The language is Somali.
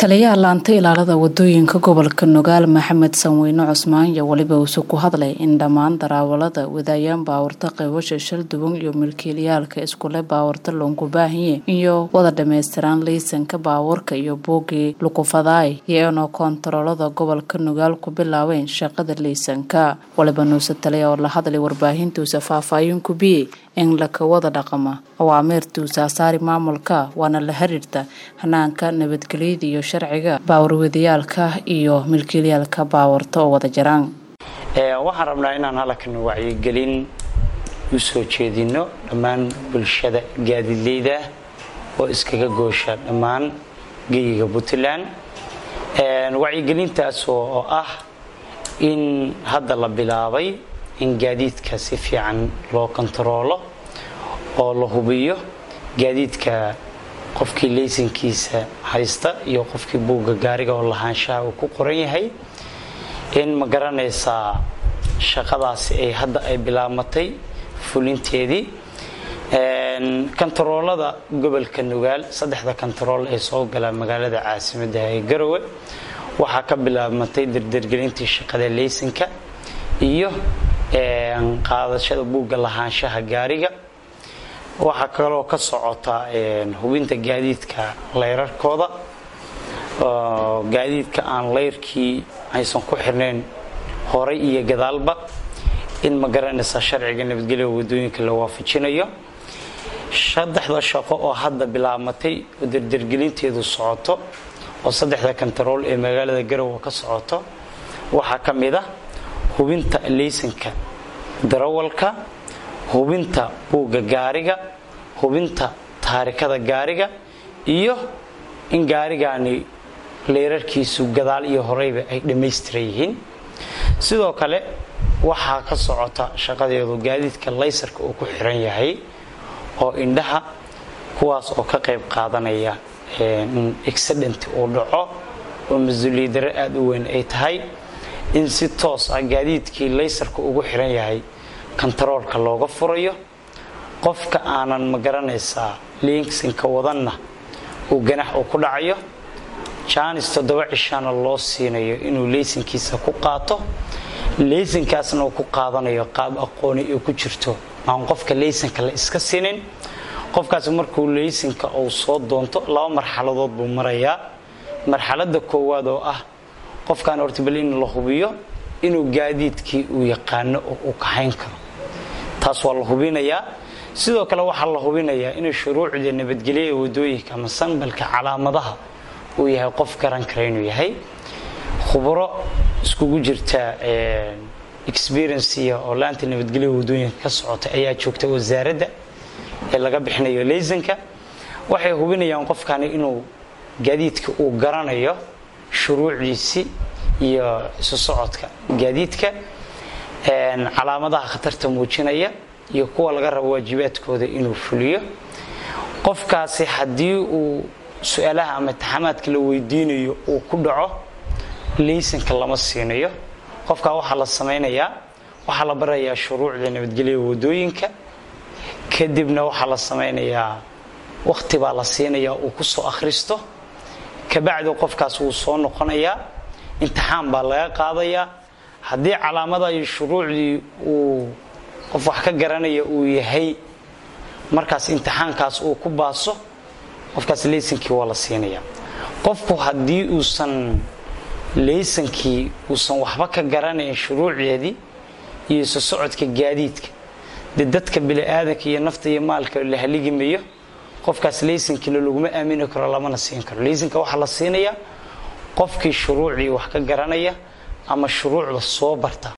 taliyaha laanta ilaalada wadooyinka gobolka nugaal maxamed sanweyne cusmaan iyo weliba uuse ku hadlay in dhammaan daraawalada wadaayaan baawarta qaybasha shal duwan iyo milkiilayaalka iskule baawarta loonku baahanye iyo wada dhammaystiraan liisanka baawarka iyo boogii lukufadaay iyaanoo koontaroolada gobolka nugaal ku bilaabeen shaqada liisanka waliba nuuse taliya oo la hadlay warbaahintuusa faahfaahin ku biyey in laka wada dhaqama awaamiirtuusa asaari maamulka waana la xiriirta hanaanka nabadgelyada iyo sharciga baawarwadayaalka iyo milkiilayaalka baawarta oo wada jiraan waxaan rabnaa inaan halkan wacyigelin u soo jeedino dhammaan bulshada gaadiidleyda oo iskaga goosha dhammaan geyiga puntland wacyigelintaas oo ah in hadda la bilaabay in gaadiidka si fiican loo kontaroolo oo la hubiyo gaadiidka qofkii laysankiisa haysta iyo qofkii buugga gaariga oo lahaanshaha uu ku qoran yahay in ma garanaysaa shaqadaasi ay hadda ay bilaabmatay fulinteedii kontaroolada gobolka nugaal saddexda kontarool ee soo gala magaalada caasimadda ee garowe waxaa ka bilaabmatay dardargelintii shaqada laysanka iyo qaadashada buugga lahaanshaha gaariga waxaa kaloo ka socota hubinta gaadiidka layrarkooda gaadiidka aan layrkii aysan ku xirnayn horay iyo gadaalba in ma garanaysaa sharciga nabadgelya wadooyinka la waafajinayo saddexda shaqo oo hadda bilaabmatay oo dardargelinteedu socoto oo saddexda kontarool ee magaalada garowe ka socoto waxaa ka mid ah hubinta laysanka darawalka hubinta buugga gaariga hubinta taarikada gaariga iyo in gaarigaani leerarkiisu gadaal iyo horeyba ay dhammaystiran yihiin sidoo kale waxaa ka socota shaqadeedu gaadiidka laysarka uu ku xiran yahay oo indhaha kuwaas oo ka qayb qaadanaya in accident uu dhaco oo mas-uuliyadaro aada u weyn ay tahay in si toos ah gaadiidkii laysarka ugu xiran yahay kontaroolka looga furayo qofka aanan ma garanaysaa liinsinka wadanna uu ganax uu ku dhacayo jaanis toddoba cishana loo siinayo inuu leysankiisa ku qaato leysankaasna uu ku qaadanayo qaab aqooni ay ku jirto aan qofka leysanka la iska siinin qofkaasi markuu leysanka uu soo doonto laba marxaladood buu marayaa marxalada koowaad oo ah qofkaan hortibal in la hubiyo inuu gaadiidkii uu yaqaano oo uu kaxayn karo taas waa la hubinayaa sidoo kale waxaa la hubinayaa inuu shuruucda nabadgelya wadooyinka ama sanbalka calaamadaha uu yahay qof garan kara inuu yahay khubro iskugu jirta experiensiya oo laanta nabadgelya wadooyinka ka socota ayaa joogta wasaaradda ee laga bixinayo laysanka waxay hubinayaan qofkani inuu gaadiidka uu garanayo shuruucdiisii iyo isu socodka gaadiidka calaamadaha khatarta muujinaya iyo kuwa laga rabo waajibaadkooda inuu fuliyo qofkaasi haddii uu su-aalaha ama taxamaadka la weydiinayo uu ku dhaco laysanka lama siinayo qofkaa waxaa la samaynayaa waxaa la barayaa shuruucda nabadgelya wadooyinka kadibna waxaa la samaynayaa waqti baa la siinayaa uu ku soo akhristo kabacdi qofkaas wuu soo noqonayaa imtixaan baa laga qaadayaa haddii calaamada iyo shuruucdii uu qof wax ka garanaya uu yahay markaas imtixaankaas uu ku baaso qofkaas laysankii waa la siinayaa qofku haddii uusan laysankii uusan waxba ka garanayn shuruucdeedii iyo isu socodka gaadiidka dee dadka bini-aadanka iyo nafta iyo maalka la haligimayo qofkaas laysankiina laguma aamini karo lamana siin karo laysanka waxaa la siinayaa qofkii shuruucdii wax ka garanaya ama shuruucda soo barta